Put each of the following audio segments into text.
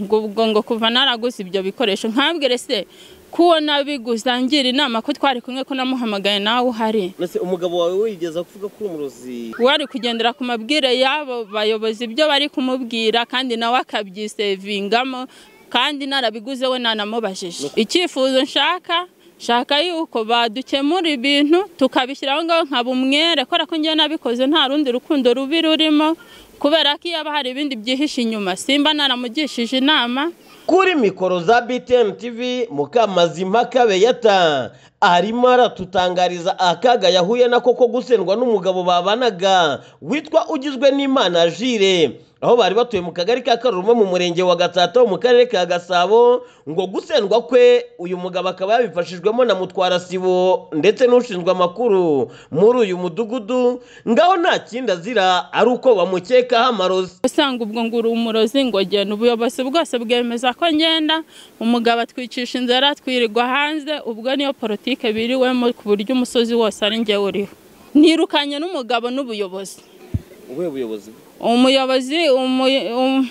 ubwo ubwo ngo kuva naraguze ibyo bikoresho nkabwire se ko uwo nabiguze angira inama ko twari kumwe ko namuhamagaye nawe uhari Mbese umugabo wawe wigeze kuvuga ko uri umurozi wari kugendera ku mabwire y'abo bayobozi ibyo bari kumubwira kandi nawe akabyisevingamo kandi narabiguze we nanamubajije icyifuzo nshaka nshaka yuko badukemura ibintu tukabishyira aho ngaho nkaba umwere kubera ko ngewe nabikoze nta rundi rukundo rubi rurimo kubera ko iyo haba hari ibindi byihishe inyuma simba naramugishije inama kuri mikoro za btm tv mukamazima kabeyata arimo aratutangariza akaga yahuye nako ko gusendwa n'umugabo babanaga witwa ugizwe n'imana jire aho bari batuye mu kagari ka karurumo mu murenge wa gatsata wo mu karere ka gasabo ngo gusendwa kwe uyu mugabo akaba yabifashijwemo na mutwara sibo ndetse n'ushinzwe amakuru muri uyu mudugudu ngaho nta kindi azira ari uko bamukekaho amarozi usanga ubwo ngo uri umurozi ngo genda ubuyobozi bwose bwemeza ko ngenda umugabo atwicisha inzara twirirwa hanze ubwo niyo politike biriwemo ku buryo umusozi wose ari njye uriho nirukanye n'umugabo n'ubuyobozi ubuhe buyobozi umuyobozi umu- um-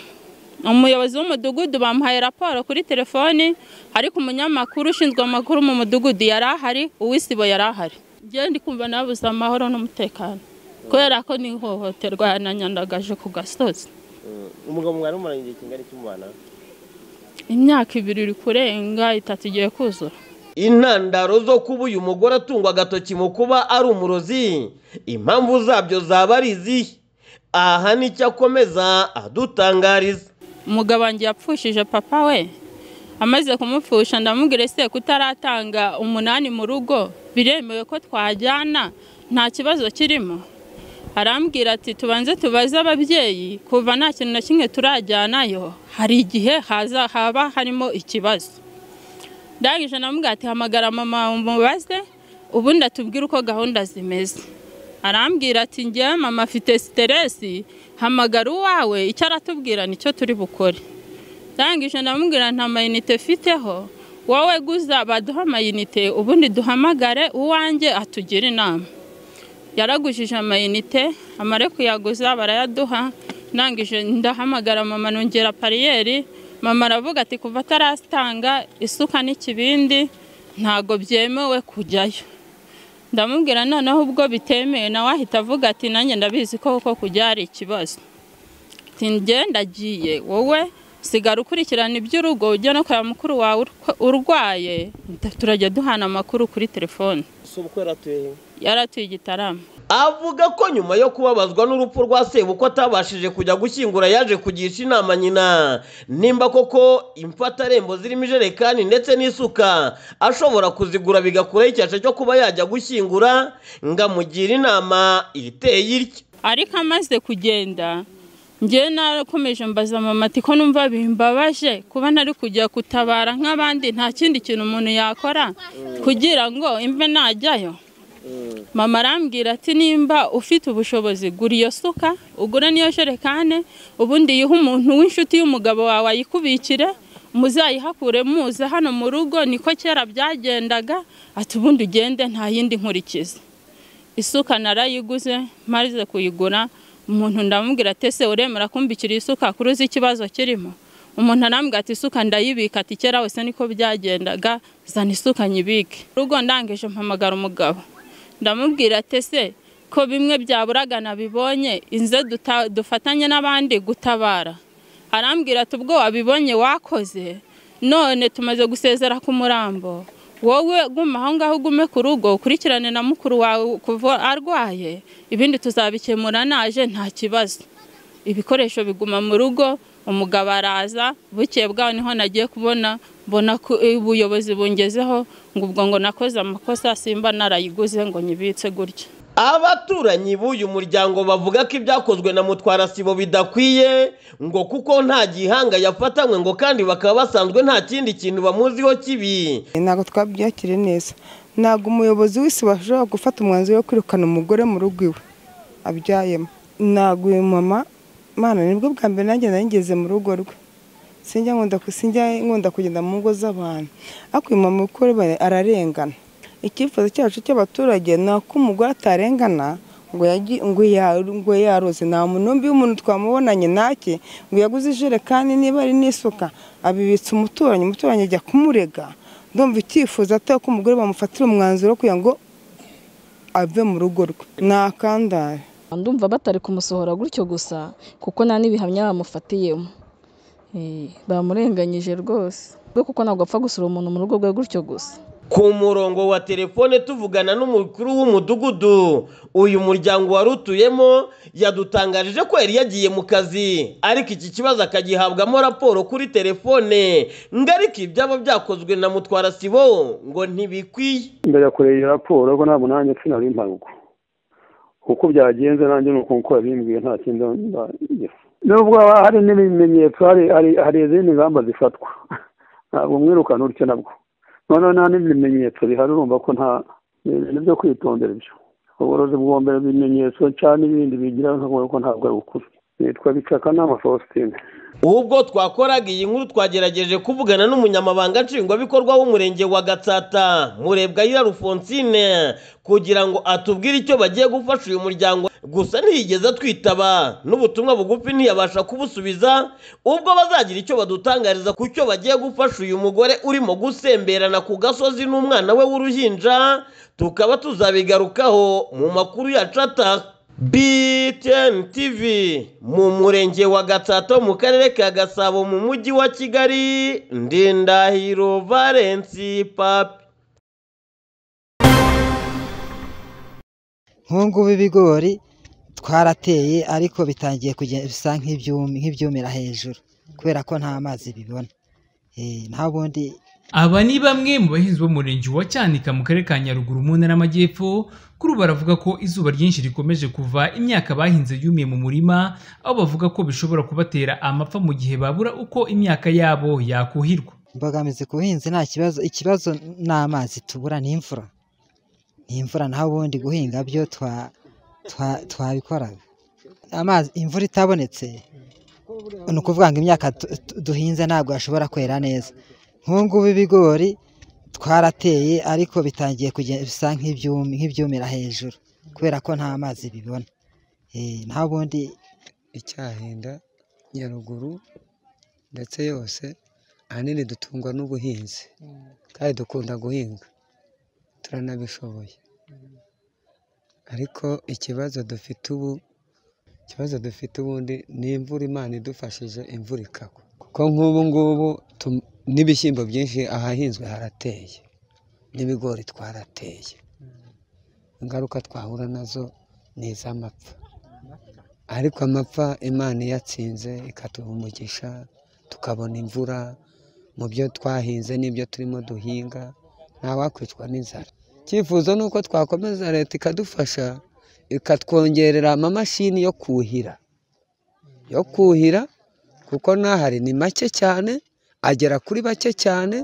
umuyobozi w'umudugudu bamuhaye raporo kuri telefoni ariko umunyamakuru ushinzwe amakuru mu mudugudu yari ahari uw'isibo yari ahari njyewe ndi kumva nabuze amahoro n'umutekano kubera ko n'ihohoterwa yananyandagaje ku gasozi umugabo mwari mumaranye igihe kingana iki mubana imyaka ibiri iri kurenga itatu igiye kuzura intandaro zo kuba uyu mugore atungwa agatoki mu kuba ari umurozi impamvu zabyo zaba ari izihe aha nicyo akomeza adutangariza umugabo wanjye yapfushije papa we amaze kumupfusha ndamubwira ese kutaratanga umunani mu rugo biremewe ko twajyana nta kibazo kirimo arambwira ati tubanze tubaze ababyeyi kuva nta kintu na kimwe turajyanayo hari igihe haza haba harimo ikibazo ndangije ndamubwira ati hamagara mama umubaze ubundi atubwire uko gahunda zimeze arambwira ati njyewe mama afite siteresi hamagara uwawe icyo aratubwira nicyo turi bukore ndangije ndamubwira nta mayinite mfiteho wowe guza baduha amayinite ubundi duhamagare uwanjye atugire inama yaragujije amayinite amare kuyaguza barayaduha ndangije ndahamagara mama nongera pariyeri mama aravuga ati kuva atarasitanga isuka n'ikibindi ntabwo byemewe kujyayo ndamubwira noneho ubwo bitemewe nawe ahita avuga ati nanjye ndabizi ko kuko kujya hari ikibazo ati njye ndagiye wowe sigara ukurikirana iby'urugo ujya no kureba mukuru wawe urwa- urwaye turajya duhana amakuru kuri telefone si uko yaratuye he yaratuye igitaramo avuga ko nyuma yo kubabazwa n'urupfu rwa sebuko atabashije kujya gushyingura yaje kugisha inama nyina nimba koko imfatarembo zirimo ijerekani ndetse n'isuka ashobora kuzigura bigakuraho icyasha cyo kuba yajya gushyingura ngo amugira inama iteye itya ariko amaze kugenda njyewe narakomeje mbaza mama ati ko numva bimbabaje kuba ntari kujya gutabara nk'abandi nta kindi kintu umuntu yakora kugira ngo imve najyayo mama arambwira ati nimba ufite ubushobozi gura iyo suka ugure n'iyo jerekane ubundi yihe umuntu w'inshuti y'umugabo wawe ayikubikire muzayihakure muza hano mu rugo niko kera byagendaga ati ubundi ugende nta yindi nkurikiza isuka narayiguze maze kuyigura umuntu ndamubwira ati ese uremera kumbikira isuka kuri uzi ikibazo kirimo umuntu arambwira ati isuka ndayibika ati kera wese niko byagendaga zana isuka nyibike urugo ndangije mpamagara umugabo ndamubwira ati ese ko bimwe byaburaga nabibonye inze duta- dufatanye n'abandi gutabara arambwira ati ubwo wabibonye wakoze none tumaze gusezera ku murambo wowe guma aho ngaho ugume ku rugo ukurikirane na mukuru wawe kuva arwaye ibindi tuzabikemura naje nta kibazo ibikoresho biguma mu rugo umugabo araza bukeye bwaho niho nagiye kubona mbona ko ubuyobozi bungezeho ngo ubwo ngo nakoze amakosa simba narayiguze ngo nyibitse gutya abaturanyi b'uyu muryango bavuga ko ibyakozwe na mutwara sibo bidakwiye ngo kuko nta gihanga yafatanywe ngo kandi bakaba basanzwe nta kindi kintu bamuziho kibi ntabwo twabyakire neza ntabwo umuyobozi wese washobora gufata umwanzuro wo kwirukana umugore mu rugo iwe abyayemo ntabwo uyu mama mwana nibwo bwa mbere nanjye nageze mu rugo rwe sinjya nkunda ku- sinjya nkunda kugenda mu ngo z'abantu ariko uyu mama uko ari ararengana icyifuzo cyacu cy'abaturage ni uko umugore atarengana ngo yagi- ngo ya- ngo yaroze nta munumbi w'umuntu twamubonanye nake ngo yaguze ijerekani niba ari n'isuka abibitsa umuturanyi umuturanyi ajya kumurega ndumva icyifuzo atari ko umugore bamufatira umwanzuro wo kugira ngo ave mu rugo rwe ni akandare ndumva batari kumusohora gutyo gusa kuko nta n'ibihamya bamufatiyemo Eh, bamurenganyije rwose we kuko ntabwo apfa gusura umuntu mu rugo rwe gutyo gusa ku murongo wa telefone tuvugana n'umukuru w'umudugudu uyu muryango wari utuyemo yadutangarije ko yari yagiye mu kazi ariko iki kibazo akagihabwamo raporo kuri telefone ngo ariko ibyaba byakozwe na mutwara sibo ngo ntibikwiye ndayakoreye iyi raporo ko ntabwo nanjye nsinari impanuka uko byagenze nanjye ni uko uko yabimbwiye nta kindi ndagira nubwo haba hari n'ibimenyetso hari hari- hari izindi ngamba zifatwa ntabwo mwirukana utyo nabwo noneho nta n'ibimenyetso bihari urumva ko nta ni ibintu byo kwitondera ibyo ubworozi bwomba ibimenyetso cyangwa n'ibindi bigira ntabwo ntabwo ari ukuri nitwa bicakanama faustin ubwo twakoraga iyi nkuru twagerageje kuvugana n'umunyamabanga nshingwabikorwa w'umurenge wa gatsata murebwayira rufonsine kugira ngo atubwire icyo bagiye gufasha uyu muryango gusa ntiyigeze twitaba n'ubutumwa bugufi ntiyabasha kubusubiza ubwo bazagira icyo badutangariza ku cyo bagiye gufasha uyu mugore urimo gusemberana ku gasozi n'umwana we w'uruhinja tukaba tuzabigarukaho mu makuru yacu ataha BTN TV mu murenge wa Gatsato mu karere ka Gasabo mu mujyi wa Kigali Ndindahiro Valence Papi nk'ubungubu ibigori twarateye ariko bitangiye kugenda bisa nk'ibyumi- nk'ibyumira hejuru kubera ko nta mazi bibona Eh, nta bundi Aba ni bamwe mu bahinzi bo mu murenge wa Cyanika mu karere ka Nyaruguru mu ntara y'Amajyepfo kuri ubu baravuga ko izuba ryinshi rikomeje kuva imyaka bahinze yumiye mu murima aho bavuga ko bishobora kubatera amapfa mu gihe babura uko imyaka yabo yakuhirwa imbogamizi ku buhinzi nta kibazo ikibazo ni amazi tubura ni imvura ni imvura naho ubundi guhinga byo twa- twa- twabikoraga amazi imvura itabonetse ni ukuvuga ngo imyaka tu- tu- duhinze ntabwo yashobora kwera neza nk'ubungubu ibigori twarateye ariko bitangiye kugenda bisa nk'ibyumi- nk'ibyumira hejuru kubera ko nta mazi bibona Eh, naho ubundi icyahinda nyaruguru ndetse yose ahanini dutungwa n'ubuhinzi kandi dukunda guhinga turanabishoboye ariko ikibazo dufite ubu ikibazo dufite ubundi ni imvura imana idufashije imvura ikagwa kuko nk'ubu ngubu tu- n'ibishyimbo byinshi ahahinzwe harateye n'ibigori twarateye ingaruka twahura nazo ni iz'amapfa ariko amapfa imana iyatsinze ikatuha umugisha tukabona imvura mu byo twahinze n'ibyo turimo duhinga ntawakwicwa n'inzara icyifuzo ni uko twakomeza leta ikadufasha ikatwongerera amamashini yo kuhira yo kuhira kuko n'ahari ni make cyane agera kuri bake cyane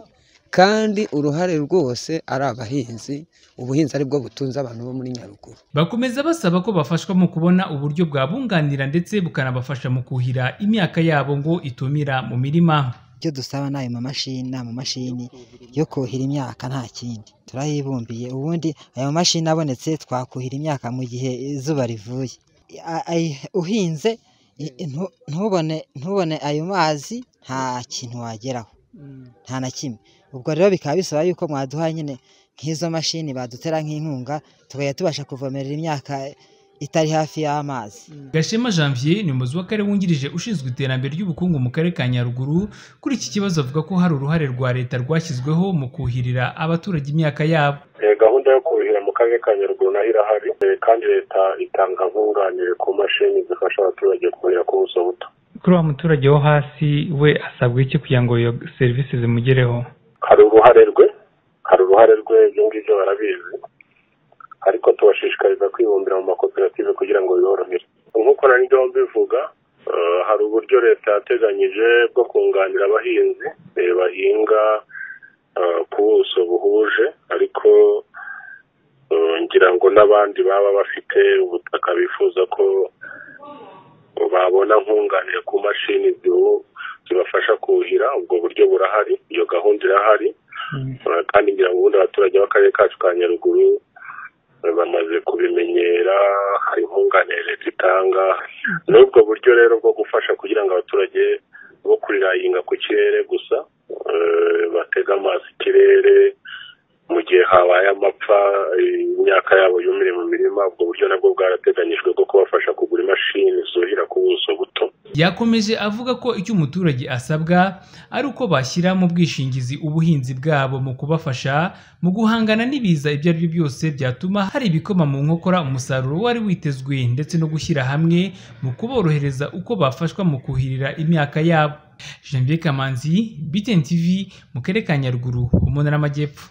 kandi uruhare rwose ari abahinzi ubuhinzi ari bwo butunze abantu bo muri nyaruguru bakomeza basaba ko bafashwa mu kubona uburyo bwabunganira ndetse bukanabafasha mu kuhira imyaka yabo ngo itumira mu mirima ibyo dusaba ni ayo mamashini ni amamashini yo kuhira imyaka nta kindi turayibumbiye ubundi ayo mamashini abonetse twakuhira imyaka mu gihe izuba rivuye A- ay- uhinze i- ntu- ntubone ntubone ayo mazi nta kintu wageraho nta na kimwe ubwo rero bikaba bisaba yuko mwaduha nyine nk'izo mashini badutera nk'inkunga tukajya tubasha kuvomerera imyaka itari hafi y'amazi Gashema Janvier ni umuyobozi w'akarere wungirije ushinzwe iterambere ry'ubukungu mu karere ka Nyaruguru kuri iki kibazo avuga ko hari uruhare rwa leta rwashyizweho mu kuhirira abaturage imyaka yabo Eh, gahunda yo kuhira mu karere ka nyaruguru nayo irahari Eh, kandi leta itanga nkunganire ku mashini zifasha abaturage kuhira ku buso buto kuri wa muturage wo hasi we asabwa iki kugira ngo iyo serivisi zimugereho hari uruhare rwe hari uruhare rwe ibyo ngibyo barabizi ariko tubashishikariza kwibumbira mu makoperative kugira ngo biborohere nk'uko nari ndimo mbivuga eh, hari uburyo leta yateganyije bwo kunganira abahinzi eh, bahinga eh, ku buso buhuje ariko eh, ngira ngo n'abandi baba bafite ubutaka bifuza ko babona nkunganire ku mashini zibu- zibafasha kuhira ubwo buryo burahari iyo gahunda irahari Uh, kandi ngira ngo ubundi abaturage b'akarere kacu ka nyaruguru uh, bamaze kubimenyera hari batanga ni ubwo buryo rero bwo gufasha kugira ngo abaturage bo kurirahinga ku kirere gusa eh, batege amaso ikirere mu gihe habaye amapfa eh, imyaka yabo yumire mu mirima ubwo buryo nabwo bwarateganyijwe bwo kubafasha kugura imashini zuhira ku buso buto yakomeje avuga ko icyo umuturage asabwa ari uko bashyira mu bwishingizi ubuhinzi bwabo mu kubafasha mu guhangana n'ibiza ibyo ari byo byose byatuma hari ibikoma mu nkokora umusaruro wari witezwe ndetse no gushyira hamwe mu kuborohereza uko bafashwa mu kuhirira imyaka yabo Janvier Kamanzi, BTN TV, mu karere ka Nyaruguru, mu ntara y'Amajyepfo.